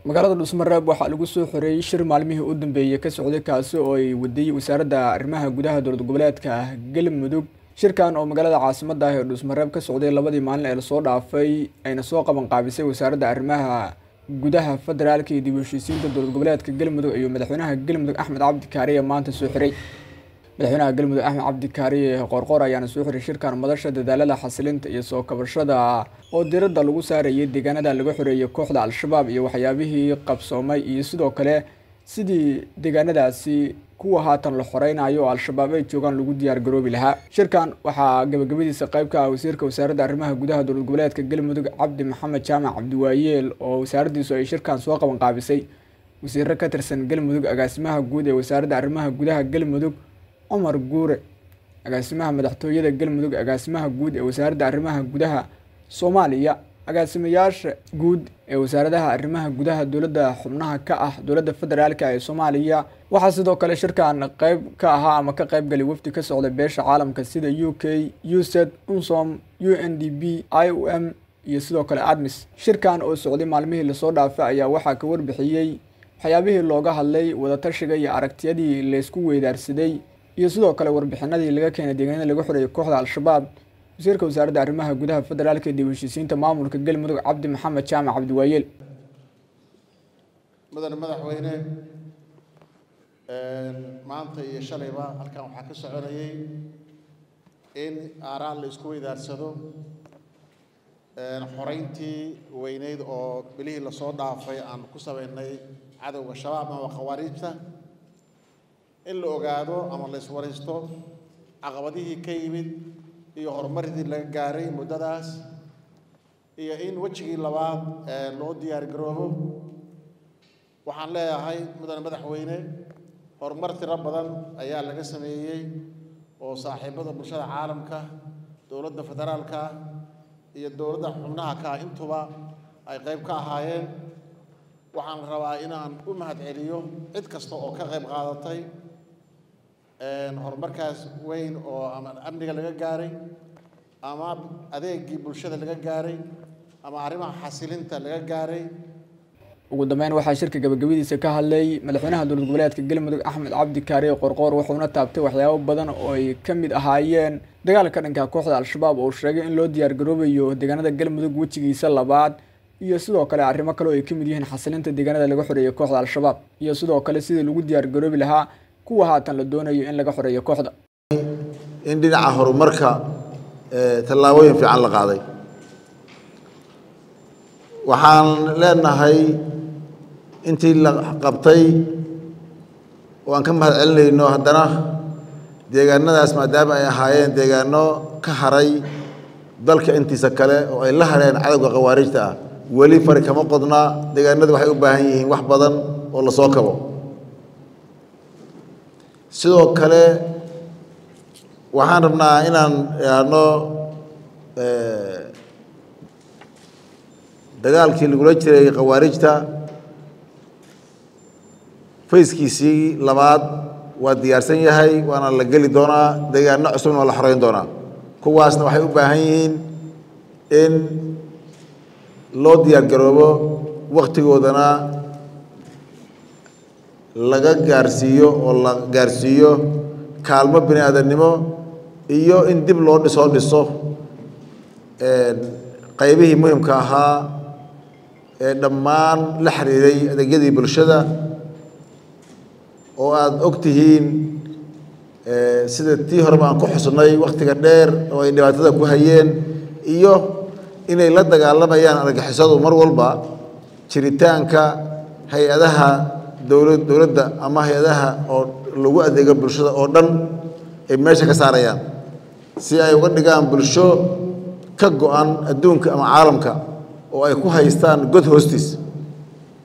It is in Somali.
magaalada dhusmareeb waxaa lagu soo xoreeyey shir maalmihii u dambeeyey ka socday kaasi oo ay wadiyey wasaaradda arrimaha gudaha dowlad goboleedka galmudug shirkan oo magaalada caasimada ah ee dhusmareeb ka socday labadii maalin ee lasoo dhaafay ayna soo qaban qaabisay wasaaradda arrimaha gudaha federaalka iyo dib u heshiisiinta dowlad goboleedka galmudug iyo madaxweynaha galmudug axmed cabdi kaariye maanta soo xiray madaxweynaha galmudug axmed cabdi kaariye qoorqoor ayaana soo xiray shirkan madasha dadaalada xasilinta iyo soo kabashada oo diradda lagu saarayay deegaanada laga xoreeyay kooxda al-shabaab iyo waxyaabihii qabsoomay iyo sidoo kale sidii deegaanadaasi kuwa haatan la xoreynayo oo al-shabaab ay joogaan lagu diyaar garoobi lahaa shirkan waxaa gabagabadiisa qayb ka ah wasiirka wasaaradda arrimaha gudaha dowlad goboleedka galmudug cabdi maxamed jaamac cabdiwaayeel oo wasaaraddiisu ay shirkan soo qaban qaabisay wasiiro ka tirsan galmudug agaasimaha guud ee wasaaradda arrimaha gudaha galmudug cumar guure agaasimaha madaxtooyada galmudug agaasimaha guud ee wasaaradda arrimaha gudaha soomaaliya agaasimayaasha guud ee wasaaradaha arrimaha gudaha dowladda xubnaha ka ah dowladda federaalka ee soomaaliya waxaa sidoo kale shirkan qeyb ka ahaa ama ka qeybgalay wafdi ka socda beesha caalamka sida u k used unsom u n d b i o m iyo sidoo kale admis shirkan oo socday maalmihii lasoo dhaafay ayaa waxaa ka warbixiyey waxyaabihii looga hadlay wadatashiga iyo aragtiyadii laysku weydaarsaday iyo sidoo kale warbixinadii laga keenay deegaanada laga xoreeyay kooxda al-shabaab wasiirka wasaaradda arrimaha gudaha federaalka dib u heshiisiinta maamulka galmudug cabdi maxamed jaamac cabdiwaayeel mudane madaxweyne maanta iyo shalayba halkan waxaa ka soconayay in aaraan la isku weydaarsado xoreyntii weyneyd oo bilihii lasoo dhaafay aan ku sameynay cadowga shabaab ama khawaariijta in la ogaado ama la iswaraysto caqabadihii ka yimid iyo horumaridii laga gaaray muddadaas iyo in wejigii labaad loo diyaar garoobo waxaan leeyahay mudane madaxweyne horumar tiro badan ayaa laga sameeyey oo saaxiibada bulshada caalamka dowladda federaalka iyo dowladda xubnaha ka ah intuba ay qayb ka ahaayeen waxaan rabaa inaan u mahadceliyo cid kasta oo ka qayb qaadatay horumarkaas weyn oo ama amniga laga gaaray ama adeegii bulshada laga gaaray ama arrimaha xasilinta laga gaaray ugu dambeyn waxaa shirka gabagabadiisa ka hadlay madaxweynaha dowlad goboleedka galmudug axmed cabdi kaariye qorqoor wuxuuna taabtay waxyaabo badan oo ay ka mid ahaayeen dagaalka dhanka kooxda al-shabaab oo sheegay in loo diyaar garoobayo deegaanada galmudug wejigiisa labaad iyo sidoo kale arrimo kale oo ay ka mid yihiin xasilinta deegaanada laga xoreeyay kooxda al-shabaab iyo sidoo kale sidii lagu diyaar garoobi lahaa kuwa haatan la doonayo in laga xoreeyo kooxda in dhinaca horumarka tallaabooyin fiican la qaaday waxaan leenahay intii la qabtay oo aan ka mahad celinayno haddana deegaanadaas maadaama ay ahaayeen deegaano ka haray dalka intiisa kale oo ay la hareen cadowga khawaarijta ah weli fari kama qodna deegaanadu waxay u baahan yihiin wax badan oo la soo kabo sidoo kale waxaan rabnaa inaan idhaahno dagaalkii lagula jiray khawaarijta fayskiisii labaad waa diyaarsan yahay waana la geli doonaa deegaano cusubna waa la xoreyn doonaa kuwaasna waxay u baahan yihiin in loo diyaar garoobo wakhtigoodana laga gaarsiiyo oo la gaarsiiyo kaalmo bini aadamnimo iyo in dib loo dhisoo dhiso qaybihii muhimka ahaa ee dhammaan la xiriiray adeegyadii bulshada oo aada og tihiin sida tii horeba aan ku xusnay wakhtiga dheer oo ay dhibaatada ku hayeen iyo inay la dagaalamayaan argixisadu mar walba jiritaanka hay-adaha dowla dowladda ama hay-adaha oo lagu adeego bulshada oo dhan ay meesha ka saarayaan si ay uga dhigaan bulsho ka go-an adduunka ama caalamka oo ay ku haystaan god hoostiis